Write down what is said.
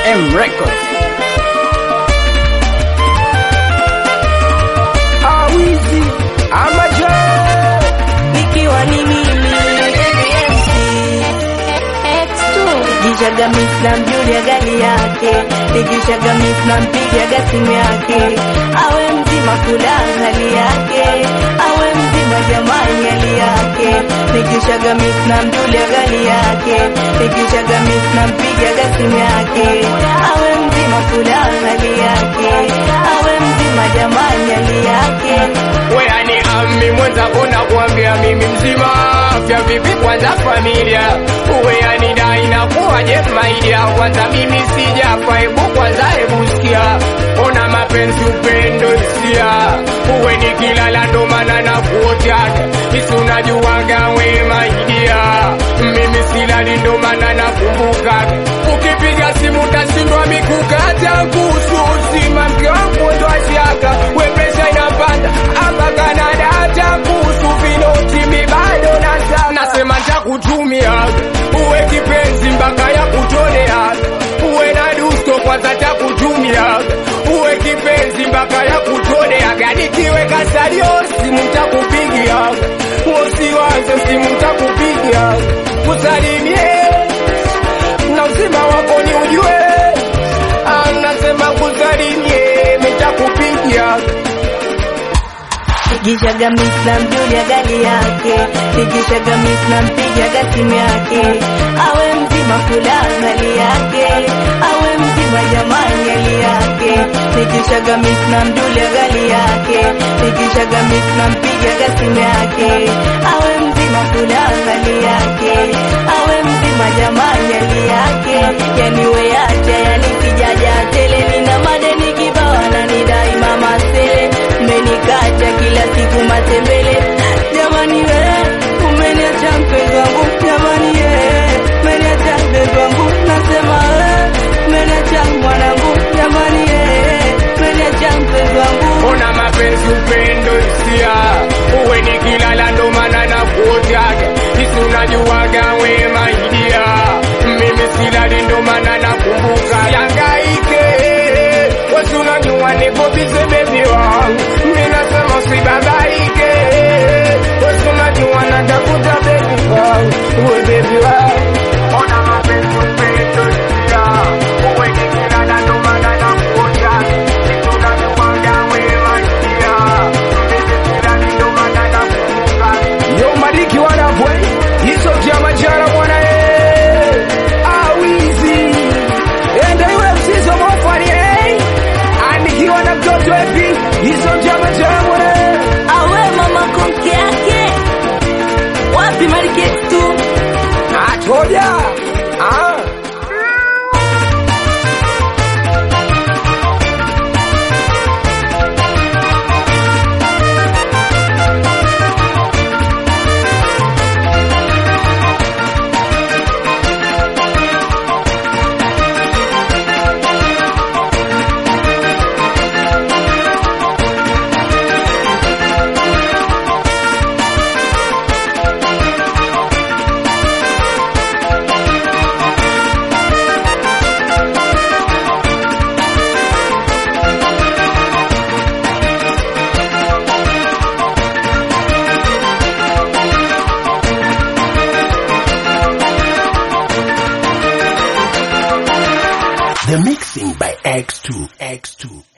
M Records. Awizi amaje nikiwa ni mimi Nikishaga miss na mjulia gari yake, nikishaga miss na mpigaga simu yake, awe mzima kula hali yake, awe mzima jamani hali yake, nikishaga miss na mjulia gari yake, nikishaga miss na mpigaga simu yake, awe mzima kula hali yake, awe mzima jamani hali yake. weani ami mwenzako nakwambia mimi mzima afya vipi kwanza familia weani dai nakuwaje maidia kwanza mimi sijafa hebu kwanza hebu sikia ona mapenzi upendo hisia uwe nikilala ndo maana nakuotaga isi unajuwaga we maidia mimi silali ndo maana nakumbukaga ukipiga simu tashindwa mikukata kuhusu uzima mke wangu ndo ashaka we presha inapanda hapa Kanada hata kuhusu vinoti mi bado nasa nasema ntakutumia uwe kipenzi mpaka ya kutolea uwe na dusto kwanza takutumia uwe kipenzi mpaka ya kutolea gani kiweka salio simu takupigia usiwaze simu takupigia kusalimie na uzima wako ni ujue Ah, nasema kusalimie mitakupigia Nikishaga miss na mjulia gari yake, nikishaga miss na mpigaga simu yake, awe mzima kula hali yake, awe mzima jamani hali yake, nikishaga miss na mjulia gari yake, nikishaga miss na mpigaga simu yake, awe mzima kula hali yake, awe mzima jamani hali yake, yani we acha yani kijaja tele, nina madeni kibao ananidai mama sele, umenikacha kila siku matembele, jamani we umeniacha mpenzi wangu, jamani we umeniacha mpenzi wangu, nasema we umeniacha mwanangu, jamani we umeniacha mpenzi wangu. ona mapenzi upendo hisia uwe nikilala ndo maana nakuotaga isi unajuwaga we maidia mimi silali ndo maana nakumbuka yangaike wesi unajua niko bize bebi wangu mi nasema usibabaike wesi unajua natafuta bebi wangu we bebi wangu ona mapenzi upendo hisia uwe nikilala ndo maana nakuotaga isi unajuwaga we maidia mimi silali ndo maana nakumbuka yo madiki wanapwe hizo vya majara bwana eh. awizi ende iwe msizo mofani eh. andikiwa na mtoto epi hizo vya majara bwana eh. Awe mama konke yake wapi mariketi tu atoja ah. The mixing by X2. X2.